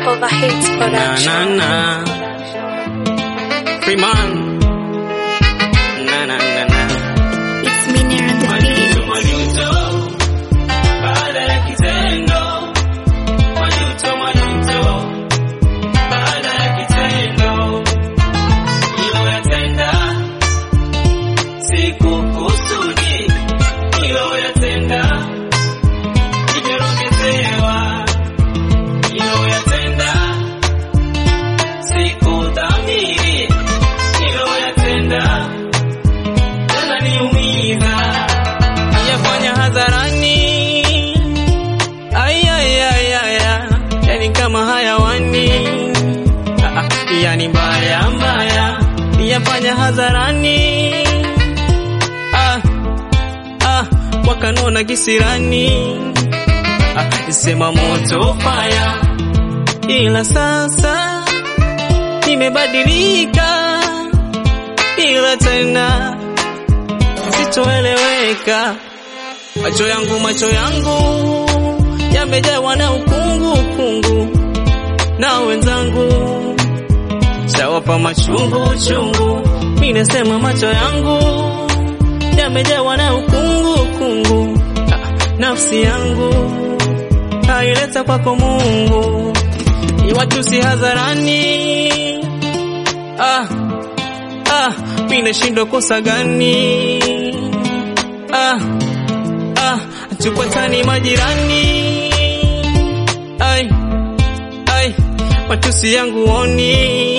Overhits Na Production. na na. Freeman. Na na na na. It's Miner on the beat. Majuto majuto. Baada ya kitendo. Majuto majuto. Baada ya kitendo. Niloyatenda. Sikukusudi. Niloyatenda. Nimeongezewa. Niloyatenda. Sikudhamiri. Niloyatenda. Yananiumiza. Yafanya hadharani. Ay, ay, ay, ay, ay. Yani kama hayawani. Ah, ah, Yani mbaya mbaya. Yafanya hadharani. Ah, ah, wakanona kisirani. Ah, sema moto fire. Ila sasa nimebadilika, ila tena sitoeleweka. Macho yangu macho yangu yamejawa na ukungu ukungu, na wenzangu shawapa machungu chungu. Mimi nasema macho yangu yamejawa na ukungu ukungu, Ah, nafsi yangu haileta kwako Mungu, iwatusi hadharani. Ah, ah, mimi nashindwa kosa gani? Ah, ah, tupatani majirani. Ai, ai, matusi yangu oni.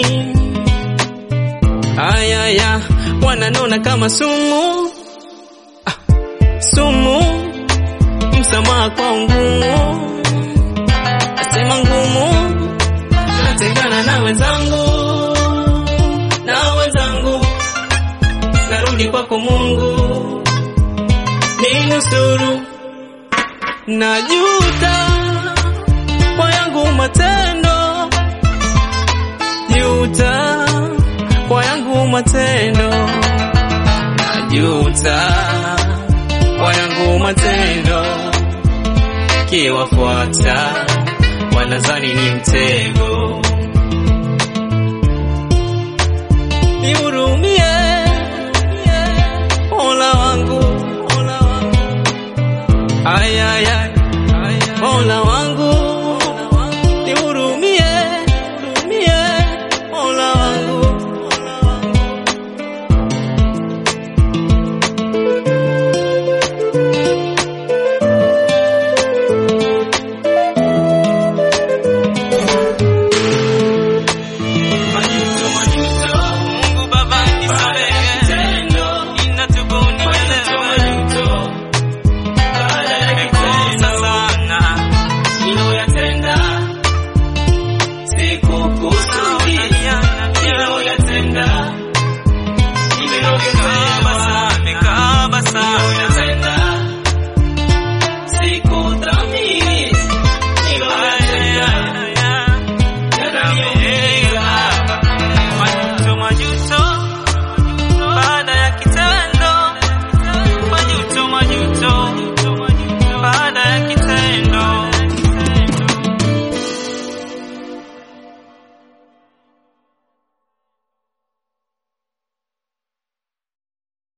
Aya, ya, wananona kama sumu. Ah, sumu, msamaha kwa ngumu. Nasema ngumu, natengana na wenzangu, na wenzangu, narudi kwako Mungu ninusuru. Najuta kwa yangu matendo, juta kwa yangu matendo, najuta kwa yangu matendo, kiwafuata wanazani ni mtego. Nihurumie, Mola wangu, Mola wangu. Ay, ay, ay.